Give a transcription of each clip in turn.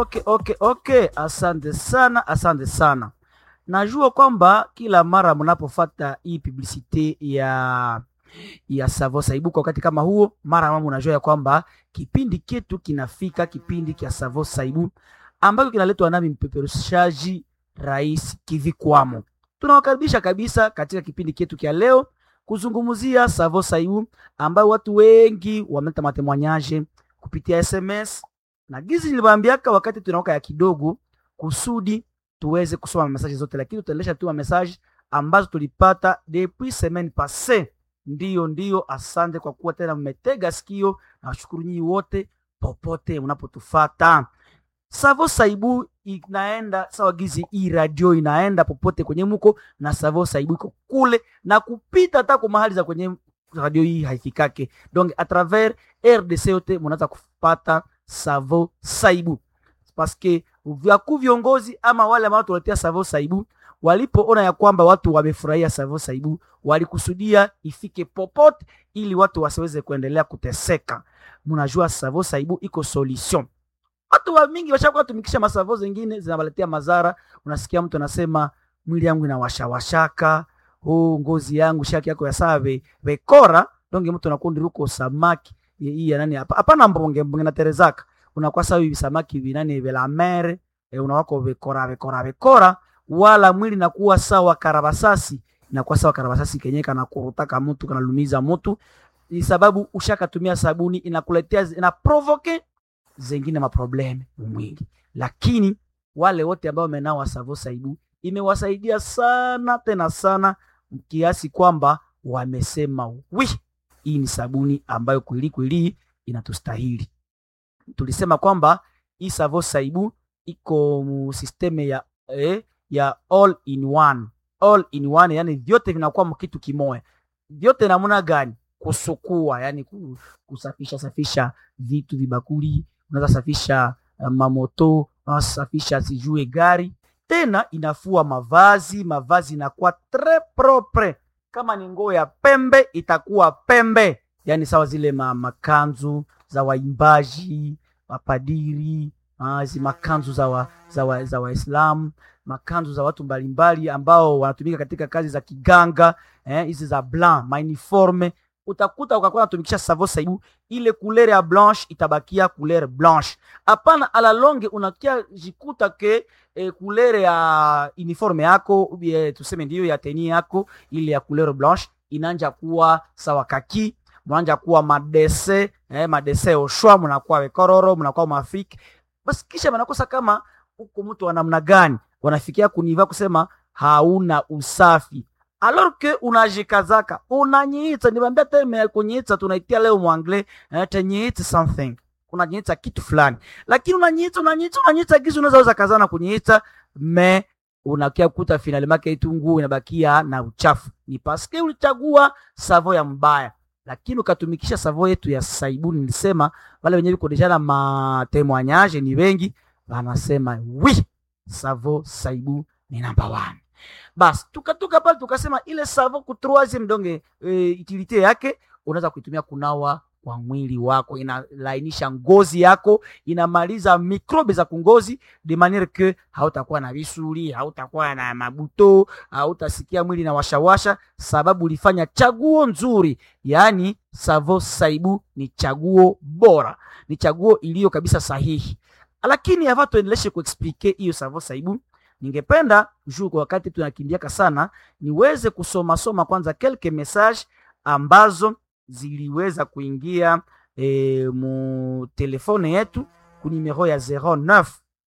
okay, okay, okay. Asante sana, asante sana. Najua kwamba kila mara mnapofata hii publicite ya ya Savo Saibu kwa wakati kama huo, mara mama unajua ya kwamba kipindi ketu kinafika, kipindi kia Savo Saibu ambacho kinaletwa nami mpeperushaji Rais Kivikwamo. Tunawakaribisha kabisa katika kipindi ketu kia leo kuzungumzia Savo Saibu ambayo watu wengi wameleta matemwanyaje kupitia SMS na gizi niliwaambiaka wakati tunawaka ya kidogo kusudi tuweze kusoma mesaje zote, lakini tutaendesha tu mesaje ambazo tulipata depuis semaine passée. Ndiyo, ndiyo, asante kwa kuwa tena mmetega sikio, na washukuru nyinyi wote popote mnapotufata. Savo Saibu inaenda sawa gizi, hii radio inaenda popote kwenye muko na Savo Saibu iko kule na kupita hata kwa mahali za kwenye radio hii haifikake, donc a travers RDC yote mnaweza kupata Savo Saibu paske vyaku viongozi ama wale ambao tuletea Savo Saibu walipoona ya kwamba watu wamefurahia Savo Saibu, walikusudia ifike popote ili watu wasiweze kuendelea kuteseka. Mnajua Savo Saibu iko solution. Watu wa mingi washakuwa tumikisha masavo zingine zinawaletea madhara. Unasikia mtu anasema mwili yangu inawashawashaka, oh, ngozi yangu shaki yako ya save vekora donge, mtu anakundi ruko samaki hii ya nani hapa hapana, mbonge mbonge na terezaka unakuwa sawa hivi samaki vinani vela mere e, unawako vekora vekora vekora, wala mwili nakuwa sawa karabasasi, inakuwa sawa karabasasi kenye kana kurutaka mtu kana lumiza mtu, ni sababu ushakatumia sabuni inakuletea ina provoke zengine maprobleme mwingi. Lakini wale wote ambao wamenawa Savo Saibu imewasaidia sana tena sana, kiasi kwamba wamesema wi, hii ni sabuni ambayo kweli kweli inatustahili tulisema kwamba hii Savo Saibu iko mu systeme ya eh, ya all in one. All in one, yani vyote vinakuwa mkitu kimoya. Vyote namna gani? Kusukua, yani kusafisha safisha vitu vibakuli, unaweza safisha uh, mamoto, unaweza safisha sijue gari, tena inafua mavazi, mavazi inakuwa tres propre. Kama ni nguo ya pembe itakuwa pembe, yani sawa zile ma, makanzu za waimbaji mapadiri hizi makanzu za wa, za wa, za Waislamu makanzu za watu mbalimbali ambao wanatumika katika kazi za kiganga hizi eh, za blanc mauniforme, utakuta ukakuwa natumikisha Savo Saibu, ile couleur ya blanche itabakia couleur blanche. Hapana, ala longe unakia jikuta ke eh, couleur ya uniforme yako eh, tuseme ndiyo ya teni yako ile ya couleur blanche inanja kuwa sawa kaki mnaanja kuwa madese eh, madese oshwa, mnakuwa wekororo, mnakuwa mafiki basi, kisha mnakosa kama huko mtu wa namna gani wanafikia kuniva kusema hauna usafi, alors que unajikazaka unanyiita. Niwaambia terme ya kunyiita tunaitia leo mwangle eh, tenyiita something, unanyiita kitu fulani, lakini unanyiita unanyiita unanyiita gizi, unaweza weza kazana kunyiita me unakia kuta finali make itungu inabakia na uchafu, ni paske ulichagua savo ya mbaya lakini ukatumikisha savo yetu ya Saibu. Nilisema wale wenyewe viko deja na matemoignage ni wengi, wanasema wi savo Saibu ni number one. Basi tukatoka pale tukasema ile savo ku troisieme donge e, utilite yake unaweza kuitumia kunawa kwa mwili wako, inalainisha ngozi yako, inamaliza mikrobe za kungozi de maniere que hautakuwa na visuli, hautakuwa na mabuto, hautasikia mwili na washawasha, sababu ulifanya chaguo nzuri. Yaani Savo Saibu ni chaguo bora, ni chaguo iliyo kabisa sahihi. Lakini hapa tuendeleshe kuexplike hiyo Savo Saibu, ningependa juu kwa wakati tunakimbiaka sana, niweze kusoma soma kwanza quelques message ambazo ziliweza kuingia e, mu telefone yetu ku numero ya 09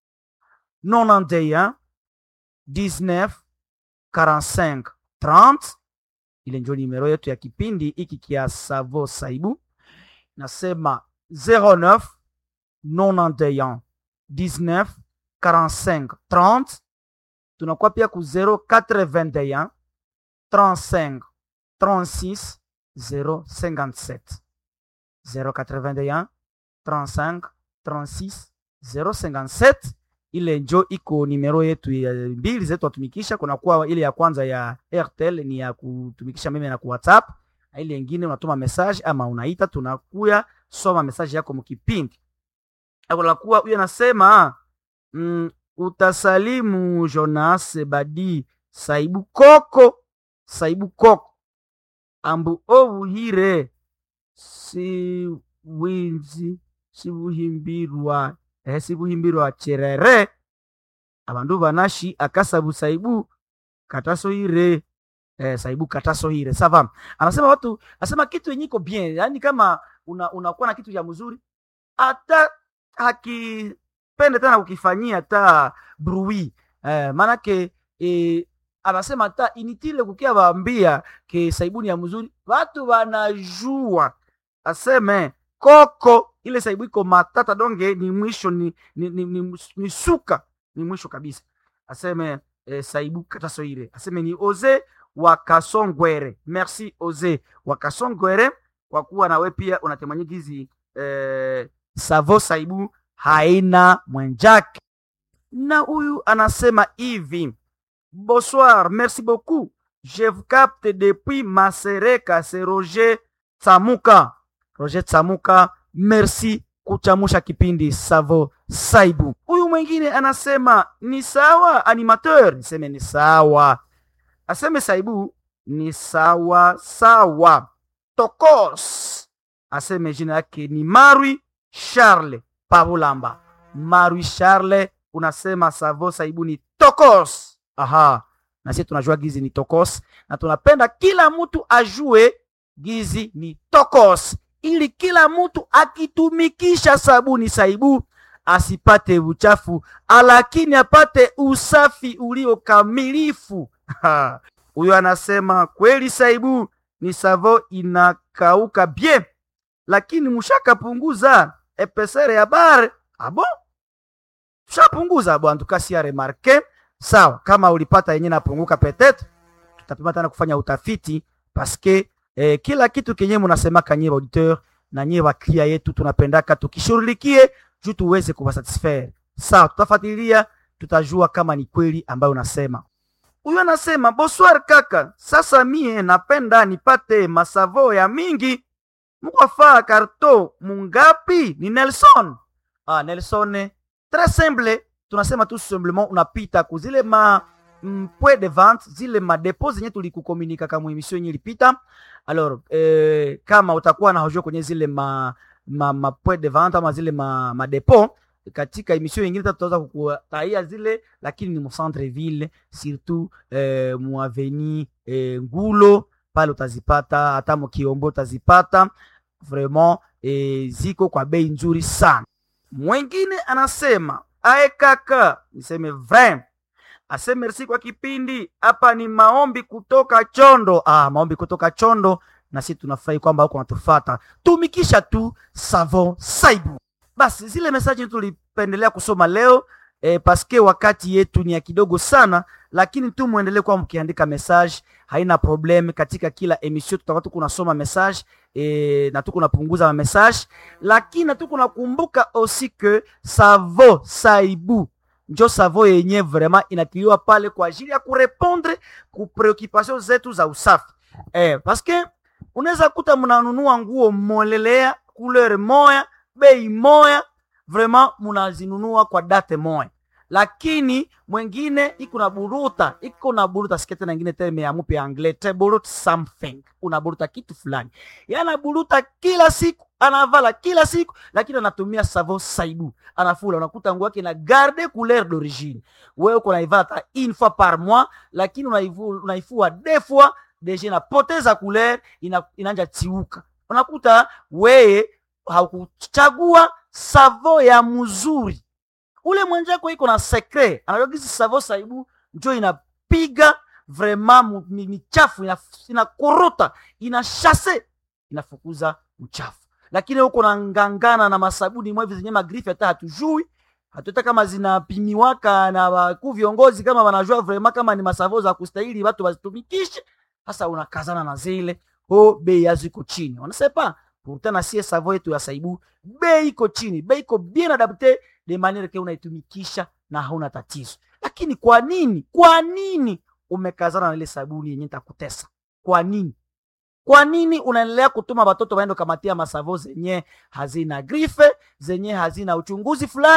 91 19 45 30. Ile ndio numero yetu ya kipindi hiki kia Savo Saibu, nasema 09 91 19 45 30. Tunakuwa pia ku 0421 35 36 057 081 35 36 057. Ile njo iko nimero yetu ya mbili zetu watumikisha. Kunakuwa ile ya kwanza ya Airtel ni ya kutumikisha meme na ku WhatsApp, na ile nyingine unatuma message ama unaita, tunakuya soma message yako mkipindi. Akolakuwa huyo anasema mm, utasalimu Jonas Badi Saibu Koko Saibu Koko ambu obuhire si winzi sibuhimbirwa eh, sibuhimbirwa cherere abandu banashi akasabu saibu katasohire eh, saibu katasohire sava anasema watu anasema kitu yenye iko bien yani kama una, unakuwa na kitu ya mzuri hata hakipende tena kukifanyia hata brui eh, maanake eh, anasema hata initile kukia waambia ke saibuni ya mzuri watu wanajua aseme koko ile saibu iko matata donge ni mwisho ni, ni, ni, ni, ni suka ni mwisho kabisa aseme eh, saibu katasoire aseme ni oze wakasongwere merci oze wakasongwere kwa kuwa nawe pia unatemanyika hizi eh, savo saibu haina mwenjake na huyu anasema hivi bonsoir merci beaucoup je vous capte depuis masereka c'est roger tsamuka roger tsamuka merci kuchamusha kipindi savo saibu huyu mwingine anasema ni sawa animateur niseme ni sawa aseme saibu ni sawa sawa tokos aseme jina yake ni marwi charle pavulamba marwi charle unasema savo saibu ni tokos aha na sisi tunajua gizi ni tokos na tunapenda kila mtu ajue gizi ni tokos ili kila mtu akitumikisha sabuni saibu asipate uchafu lakini apate usafi uliokamilifu huyo anasema kweli saibu ni savo inakauka bien lakini mushakapunguza epesere ya bare abo tushapunguza bo antukasi ya remarke sawa kama ulipata yenye napunguka petetre tutapima tena kufanya utafiti paske eh, kila kitu kenye munasemaka nyie auditeur na nyie waklia yetu tunapendaka tukishughulikie juu tuweze kuwasatisfaire sawa tutafuatilia tutajua kama ni kweli ambayo unasema huyu anasema bonsoir kaka sasa mie napenda nipate masavo ya mingi mukwafaa karto mungapi ni nelson ah, nelson tres simple tunasema tu simplement unapita kuzile ma mpwe de vente zile madepo zenye tulikukomunika kama emission yenye ilipita alors eh, kama utakuwa na hojua kwenye zile ma ma, ma point de vente ama zile ma, madepo katika emission nyingine tutaweza kukutaia zile lakini ni mcentre ville surtout eh, muaveni eh, ngulo pale utazipata hata mkiombo utazipata vraiment eh, ziko kwa bei nzuri sana mwengine anasema ae kaka niseme vrai ase merci kwa kipindi hapa ni maombi kutoka chondo ah, maombi kutoka chondo na sisi tunafurahi kwamba huko natufata tumikisha tu savon saibu basi zile mesaji tulipendelea kusoma leo eh, paske wakati yetu ni ya kidogo sana lakini tu muendelee kuwa mkiandika message haina problem katika kila emission tutakuwa tuko nasoma message eh, na tuko napunguza message lakini na tuko nakumbuka aussi que savo saibu njo savo yenye vraiment inatiliwa pale kwa ajili ya kurepondre ku preoccupation zetu za usafi eh, paske unaweza kuta mnanunua nguo molelea couleur moya bei moya vraiment munazinunua kwa date moya lakini mwengine iko na buruta iko na buruta sikete na ingine terme ya mupe anglais te burut something unaburuta kitu fulani yana buruta kila siku anavala kila siku lakini anatumia savo saibu anafula unakuta nguo yake na garde couleur d'origine wewe uko naivala hata une fois par mois lakini unaivu- unaifua deux fois deja inapoteza couleur ina, inanja tiuka unakuta weye haukuchagua savo ya mzuri ule mwenjako iko na sekre anajua kisi savo saibu njo inapiga vraiment mu- mi- michafu ina- inakorota ina shase inafukuza uchafu lakini huko nangangana na masabuni mwevi zenye magrifi hata hatujui hatuta kama zinapimiwaka na wakuu viongozi kama wanajua vraiment kama ni masavo za kustahili watu wazitumikishe sasa unakazana na zile ho bei yazo iko chini wanasepa pourtant na sie savo yetu ya saibu bei iko chini bei iko bien adapte de maniere ke unaitumikisha na hauna tatizo lakini kwa nini kwa nini umekazana na ile sabuni yenye takutesa kwa nini kwa nini unaendelea kutuma watoto waende kamatia masavo zenye hazina grife zenye hazina uchunguzi fulani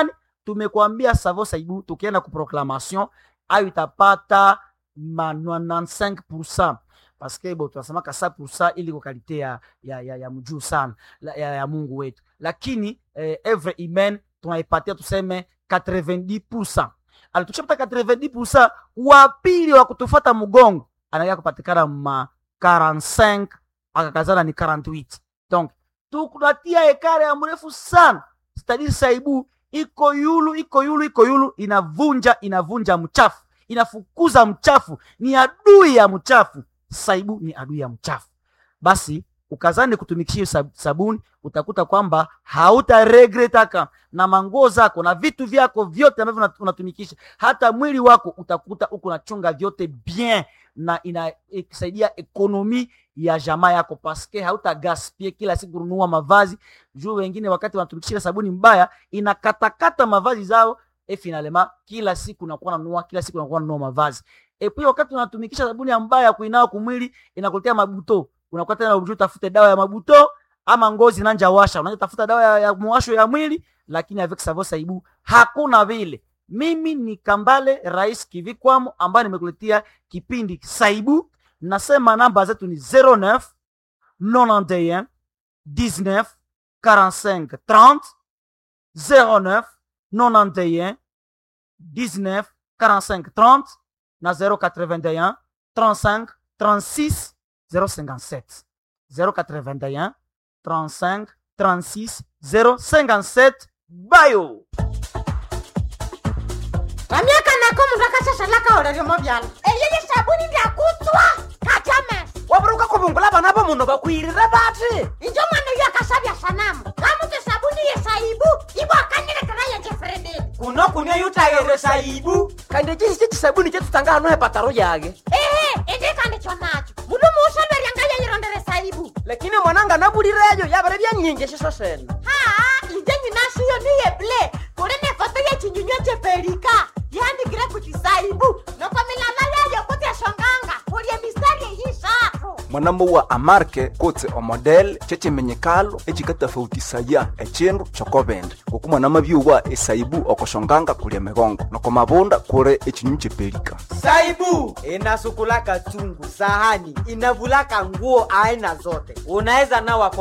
tumekuambia savo saibu tukienda ku proclamation ayo itapata ma 95% parce que bo tunasemaka 100% ili kwa kalite ya, ya, ya, ya mjuu sana la- ya, ya mungu wetu lakini eh, evre imen tunaipatia tuseme 90% ali tukishapata 90% wa pili wa kutufata mgongo anakia kupatikana ma 45 akakazana ni 48 donc tukunatia ekare ya mrefu sana stadiri saibu iko yulu iko yulu iko yulu inavunja inavunja mchafu inafukuza mchafu ni adui ya mchafu saibu ni adui ya mchafu basi ukazani kutumikisha hiyo sab- sabuni utakuta kwamba hautaregretaka na manguo zako na vitu vyako vyote ambavyo unat- unatumikisha hata mwili wako utakuta uko unachunga vyote bien na inasaidia ekonomi ya jamaa yako paske hautagaspie kila siku kununua mavazi juu wengine wakati wanatumikisha sabuni mbaya inakatakata mavazi zao e finalema kila siku nakuwa nanunua kila siku nakuwa nanunua mavazi e pia wakati unatumikisha sabuni ya mbaya ya kuinao kumwili inakuletea mabuto unakuwa tena unajua utafute dawa ya mabuto ama ngozi nanja washa unaanza tafuta dawa ya, ya mwasho ya mwili lakini avec savo saibu hakuna vile mimi ni kambale rais kivikwamo ambaye nimekuletea kipindi saibu nasema namba zetu ni 09 91 19 45 30 09 91 19 45 30 na 081 35 36 057 081 35 36 057 bayo vamyaka nako mundu akashashalaka oleryomo vyala eyeye sabuni ndyakutswa kajames waburuka kuvungula vana va munhu vakwirire vati injo mwana uyo akashavya sanamu kamuti sabuni yesaibu ivo akanyilekera yejefrededi kuno kunia yutayere saibu kandi cisi cicisabuni cetutanga hano hepataro yake ehe indikandi chonacho mundu muusalweryanga yeyirondere saibu lakini mwananga navulireyo yavere vyanyinji ciso sene haa inje nyinashiyo niyeble kuli ne foto yechinyunywa cheperika yandikire kuti saibu noko milala yayo kuti eshonganga kulye mistari eyishatu mwanamo wa amarke kotse omodel cecemenyekalo ecikatafautisaya ecindu cokovende oku mwanama byuwa esaibu okoshonganga kulia migongo noko mavunda kuli ecinyu cepelika saibu inasukulaka chungu sahani inavulaka nguo aina zote unaweza nawa kwa